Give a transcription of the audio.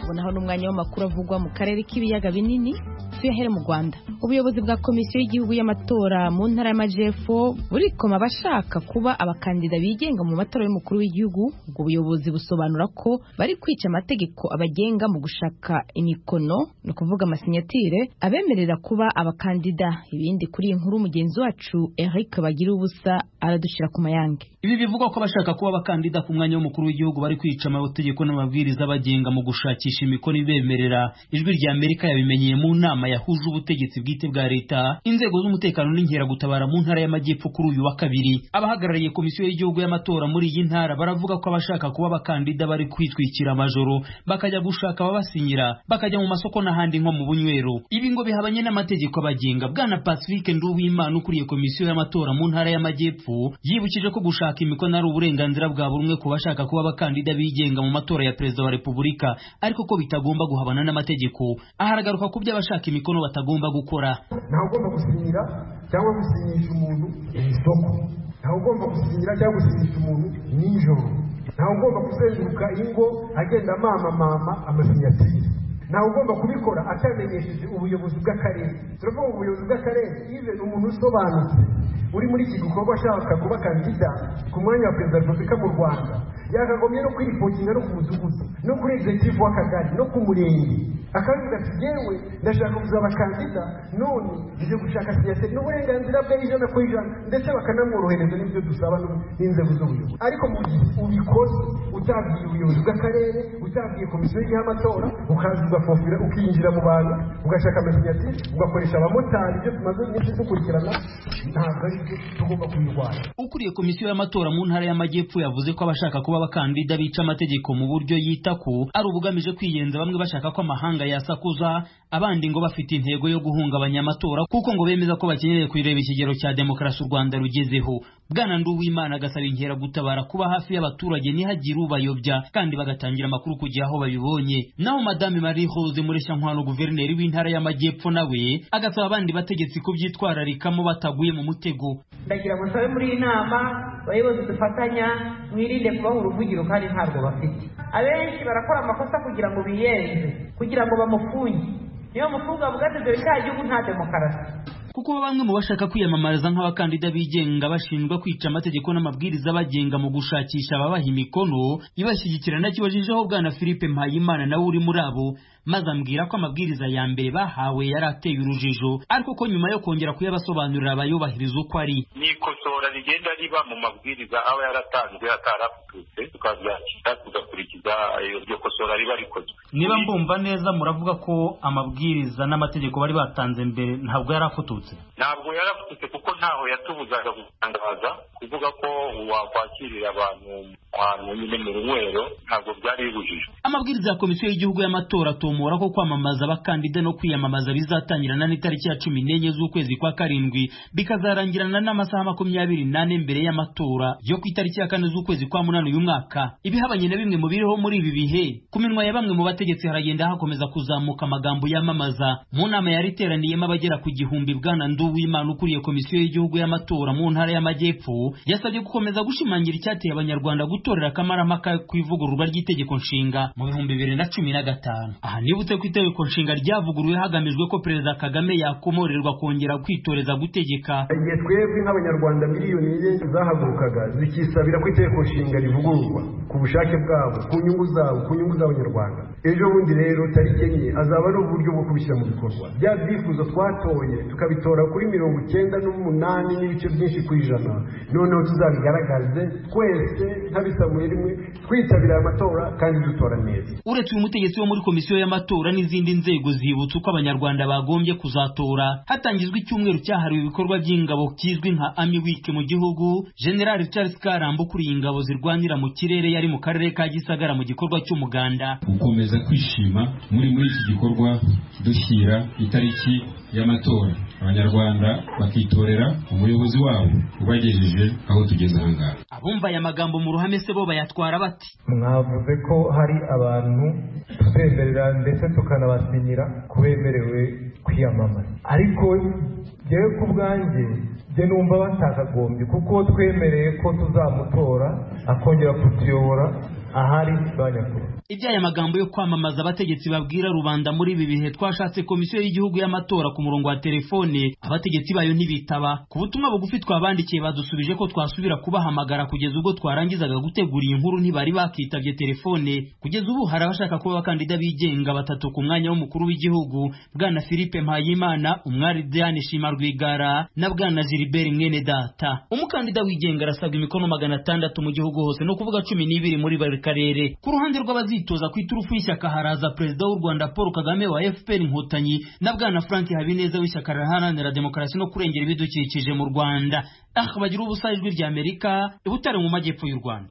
twabona naho n'umwanya w'amakuru avugwa mu karere k'ibiyaga binini tuyahere mu rwanda ubuyobozi bwa komisiyo y'igihugu y'amatora mu ntara y'amajyepfo burikoma abashaka kuba abakandida bigenga mu matora y'umukuru w'igihugu ubwo buyobozi busobanura ko bari kwica amategeko abagenga mu gushaka imikono ni ukuvuga amasinyatire abemerera kuba abakandida ibindi kuri iyi nkuru mugenzi wacu eric bagira ubusa aradushira ku mayange ibi bivugwa ko abashaka kuba abakandida ku mwanya w'umukuru w'igihugu bari kwica amategeko n'amabwiriza abagenga mu gushakisha imikono ibemerera ijwi rya amerika yabimenyeye mu nama yahuje ubutegetsi bwite bwa leta inzego z'umutekano n'inkeragutabara mu ntara y'amajyepfo kuri uyu wa kabiri abahagarariye komisiyo y'igihugu y'amatora muri iyi ntara baravuga ko abashaka kuba abakandida bari kwitwikira amajoro bakajya gushaka ababasinyira bakajya mu masoko n'ahandi nko mu bunywero ibi ngo bihabanye n'amategeko abagenga bwana pacifique nduwimana ukuriye komisiyo y'amatora mu ntara y'amajyepfo yibukije ko gushaka imikono ari uburenganzira bwa buri umwe ku bashaka kuba abakandida bigenga mu matora ya perezida wa repubulika ariko ko bitagomba guhabana n'amategeko aha aragaruka ku byo abashaka imikono batagomba gukora ntawe ugomba gusinyira cyangwa gusinyisha umuntu mu isoko ntawe ugomba gusinyira cyangwa gusinyisha umuntu nijoro ntawe ugomba kuzenguruka ingo agenda mama mama amasinyatire ntawe ugomba kubikora atamenyesheje ubuyobozi bw'akarere turavuga ngo ubuyobozi bw'akarere ive ni umuntu usobanutse uri muri iki gikorwa ashaka kuba kandida ku mwanya wa perezida wa repubulika mu rwanda yakagombye no kwiripokinga no ku mudugudu no kuri egizegitivu w'akagari no ku murenge akavuga ati yewe ndashaka kuzaba kandida none nje gushaka siyaseti n'uburenganzira bwe ijana ku ijana ndetse bakanamworohereza n'ibyo dusaba n'inzego z'ubuyobozi ariko mu gihe ubikoze utabwiye ubuyobozi bw'akarere utabwiye komisiyo y'amatora ukaza ugafofira ukinjira mu bantu ugashaka amasinyatire ugakoresha abamotari ibyo tumaze iminsi dukurikirana ntabwo ari byo tugomba kubirwanya ukuriye komisiyo y'amatora mu ntara y'amajyepfo yavuze ko abashaka kuba abakandida bica amategeko mu buryo yita ko ari ubugamije kwiyenza bamwe bashaka ko amahanga yasakuza abandi ngo bafite intego yo guhungabanya amatora kuko ngo bemeza ko bakeneye kuyireba ikigero cya demokarasi u rwanda rugezeho bwana nduwimana agasaba inkeragutabara kuba hafi y'abaturage ntihagire ubayobya kandi bagatangira amakuru ku gihe aho babibonye naho madame marie rose mureshankwano guverineri w'intara y'amajyepfo nawe agasaba abandi bategetsi kubyitwararikamo bataguye mu mutego ndagira ngo nsabe muri iyi nama abayobozi dufatanya mwirinde kubaha uruvugiro kandi ntabwo bafite abenshi barakora amakosa kugira ngo biyenze kugira ngo bamufunge niyo mukobwa avuga ati dore cya gihugu nta demokarasi kuko bamwe mu bashaka kwiyamamariza nk'abakandida bigenga bashinjwa kwica amategeko n'amabwiriza abagenga mu gushakisha ababaha imikono ibashyigikira nakibajijeho bwana philippe mpayimana nawe uri muri abo maze ambwira ko amabwiriza ya mbere bahawe yari ateye urujijo ariko ko nyuma yo kongera kuyabasobanurira abayubahiriza uko ari ni ikosora rigenda riba mu mabwiriza aba yaratanzwe atarafuturutse tukabyakira tugakurikiza iryo kosora riba rikozwe niba mbumva neza muravuga ko amabwiriza n'amategeko bari batanze mbere ntabwo yari afututse ntabwo yarafutse kuko ntaho yatubuzaga gutangaza kuvuga ko wakwakirira abantu ahantu nyine mu runywero ntabwo byari bibujijwe amabwiriza ya komisiyo y'igihugu y'amatora atumura ko kwamamaza abakandida no kwiyamamaza bizatangirana n'itariki ya cumi n'enye z'ukwezi kwa karindwi bikazarangirana n'amasaha makumyabiri n'ane mbere y'amatora yo ku itariki ya kane z'ukwezi kwa munani uyu mwaka ibihabanye na bimwe mu biriho muri ibi bihe ku minwa ya bamwe mu bategetsi haragenda hakomeza kuzamuka amagambo yamamaza mu nama yari iteraniyemo abagera ku gihumbi bwana nduwimana ukuriye komisiyo y'igihugu y'amatora mu ntara y'amajyepfo yasabye gukomeza gushimangira icyateye abanyarwanda gutorera akamaramaka ku ivugururwa ry'itegeko nshinga mu bihumbi bibiri na cumi na gatanu aha nibutse ko itegeko nshinga ryavuguruwe hagamijwe ko perezida kagame yakomorerwa kongera kwitoreza gutegeka igihe twebwe nk'abanyarwanda miliyoni enye zahagurukaga zikisabira ko itegeko nshinga rivugururwa ku bushake bwabo ku nyungu zabo ku nyungu z'abanyarwanda ejo bundi rero tariki enye azaba ari uburyo bwo kubishyira mu bikorwa bya byifuzo twatoye tukabitora kuri mirongo icyenda n'umunani n'ibice byinshi ku ijana noneho tuzabigaragaze twese nk'abisabuye rimwe twitabira aya matora kandi dutora neza uretse uyu mutegetsi wo muri komisiyo y'amatora n'izindi nzego zibutsa uko abanyarwanda bagombye kuzatora hatangizwa icyumweru cyahariwe ibikorwa by'ingabo kizwi nka ami wiki mu gihugu general charles karamba ukuriye ingabo zirwanira mu kirere yari mu karere ka gisagara mu gikorwa cy'umuganda gukomeza kwishima muri muri iki gikorwa dushyira itariki y'amatora abanyarwanda bakitorera umuyobozi wabo ubagejeje aho tugeze ahangaha abumva aya magambo mu ruhame se bo bayatwara bati mwavuze ko hari abantu tubemerera ndetse tukanabasinyira ko bemerewe kwiyamamaza ariko njyewe ku bwanjye njye numva batakagombye kuko twemereye ko tuzamutora akongera kutuyobora ahari ba nyakubahwa iby'aya magambo yo kwamamaza abategetsi babwira rubanda muri ibi bihe twashatse komisiyo y'igihugu y'amatora ku murongo wa telefone abategetsi bayo ntibitaba ku butumwa bugufi twabandikiye badusubije ko twasubira kubahamagara kugeza ubwo twarangizaga gutegura iyi nkuru ntibari bakitabye telefone kugeza ubu hari abashaka kuba abakandida bigenga batatu ku mwanya w'umukuru w'igihugu bwana philippe mpayimana umwari diane shima rwigara na bwana gilbert mwene data umukandida wigenga arasabwa imikono magana atandatu mu gihugu hose ni ukuvuga cumi n'ibiri muri buri karere ku ruhande rw'abazitoza ku iturufu y'ishyaka haraza perezida w'u rwanda paul kagame wa fpr inkotanyi na bwana frank habineza w'ishyaka riharanira demokarasi no kurengera ibidukikije mu rwanda aha bagira ubusa ijwi ry'amerika i butare mu majyepfo y'u rwanda